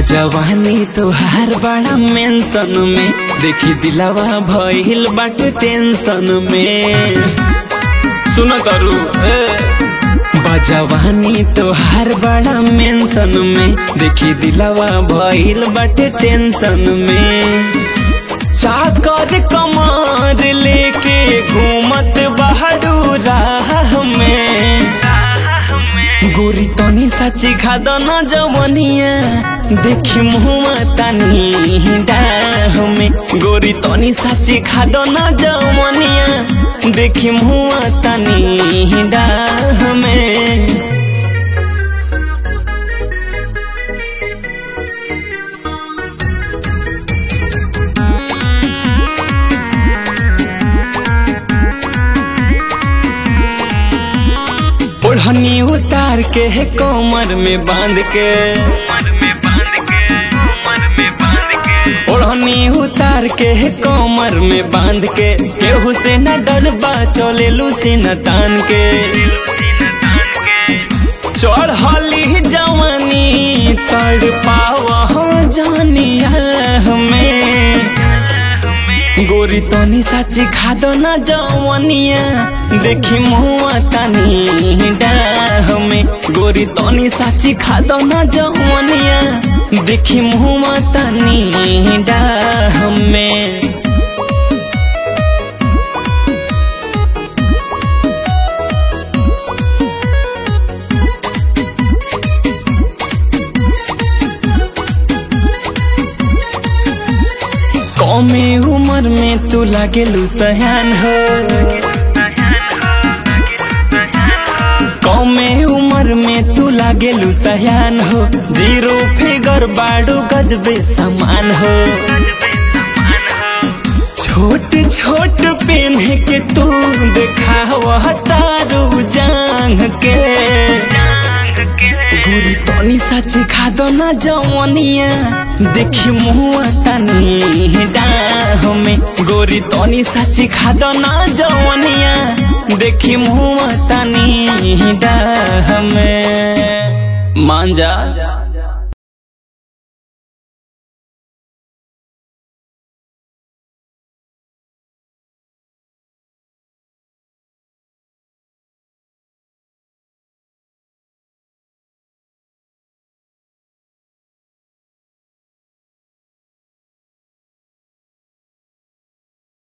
बजवानी तोहार बड़ा मेंशन में देखी दिलावा भइल बाटे टेंशन में सुन करू ए बजवानी तोहार बड़ा मेंशन में देखी दिलावा भइल बाटे टेंशन में चाकर कमार लेके घूमत बहादू राह में गोरी तनी सच्ची खाद न जवनिया देखी मुहुआ तनी डाह में गोरी तनी सच्ची खाद न जवनिया देखी मुहुआ तनी डाह में ओढ़नी उतार के है कमर में बांध के ओढ़नी उतार के है कमर में बांध के केहू से न डरबा चले लूसी न तान के चढ़ली जवानी तड़ पाव जानिया हमें गोरी तनी साची खादो न जवनिया देखी मुआ तनी डाह में गोरी तनी साची खादो न जवनिया देखी मुआ तनी डाह में कमे उम्र में तू लागेलू सयान हो कमे उम्र में तू लागेलू सयान हो जीरो फिगर बाडू गजबे समान हो छोट छोट पेन के तू देखा तारू जांग के गोरी तनी सच खादो न जवनिया देखी मुआ तनी डाह में गोरी तनी सच खादो न जवनिया देखी मुआ तनी डाह में मान जा